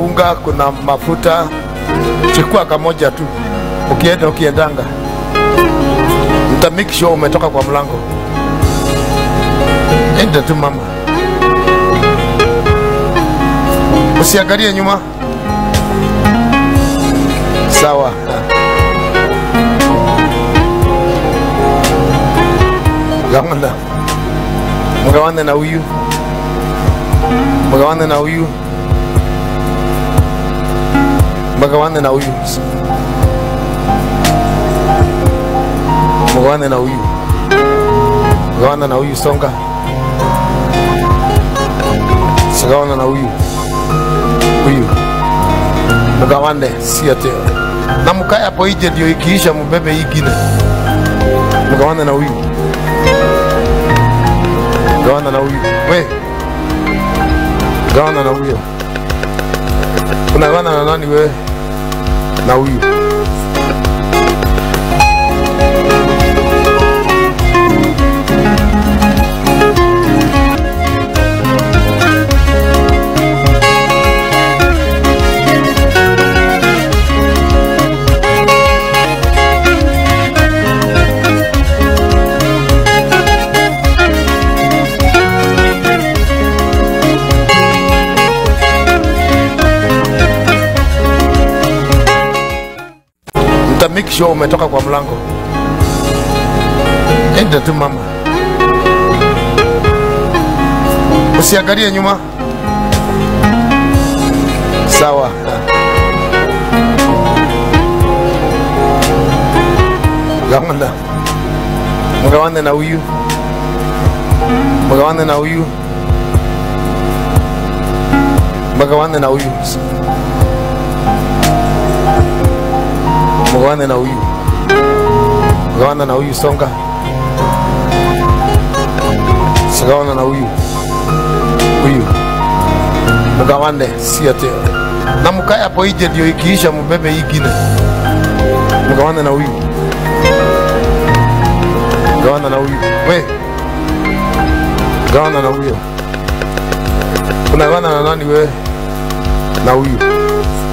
unga, kuna mafuta. Chukua kamoja tu, ukienda ukiendanga, mta make sure umetoka kwa mlango. Enda tu mama, usiangalie nyuma. Sawa. Gawana, mgawane na huyu, mgawane na huyu, mgawane na huyu, mgawane na huyu, gawana na huyu, songa, sigawana na huyu, huyu, mgawane, si ati na mkae hapo nje, ndio ikiisha mbebe hii ingine, mgawane na huyu gawana na huyu we gawana na huyo unagawana na nani wewe na huyu mta make sure umetoka kwa mlango. Enda tu mama, usiangalie nyuma. Sawa. Gawana, mgawane na huyu, mgawane na huyu, mgawane na huyu mgawane na huyu, gawana na huyu, songa, sigawana na huyu, huyu, mgawane, si ati na mkae hapo nje, ndio ikiisha mbebe hii ingine, mgawane na huyu, gawana na huyu, we gawana na huyo, unagawana na nani wewe? Na huyu